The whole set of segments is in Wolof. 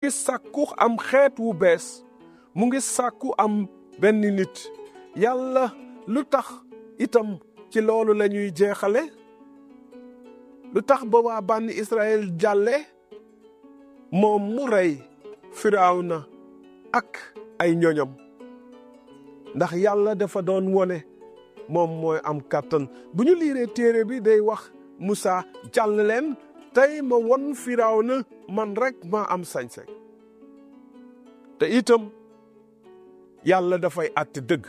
ngi sàkku am xeet wu bees mu ngi sàkku am benn nit yàlla lu tax itam ci loolu la ñuy jeexale lu tax ba waa bànni Israël jàlle moom mu rey Firawna ak ay ñoñam ndax yàlla dafa doon wone moom mooy am kàttan bu ñu liiree téere bi day wax Musa jàll leen tey ma won Firawna man rek maa am sañ-sañ te itam yàlla dafay àtte dëgg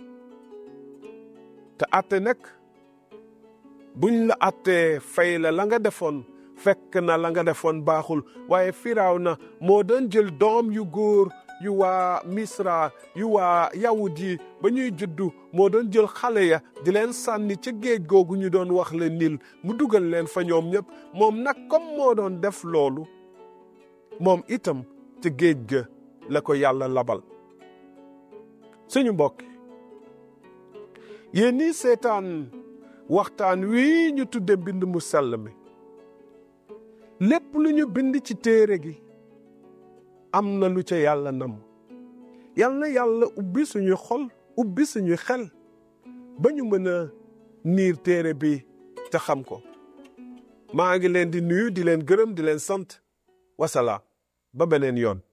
te àtte nag buñ la àttee fay la la nga defoon fekk na la nga defoon baaxul waaye Firawna moo doon jël doom yu góor yu waa Misra yu waa yawut yi ba ñuy juddu moo doon jël xale ya di leen sànni ca géej googu ñu doon wax le Nil mu dugal leen fa ñoom ñëpp moom nag comme moo doon def loolu moom itam ca géej ga la ko yàlla labal suñu mbokk yéen ñi seetaan waxtaan wi ñu tudde mbind mu sell mi lépp lu ñu bind ci téere gi am na lu ca yàlla nam yal na yàlla ubbi suñu xol ubbi suñu xel ba ñu mën a niir téere bi te xam ko maa ngi leen di nuyu di leen gërëm di leen sant wasalaam ba beneen yoon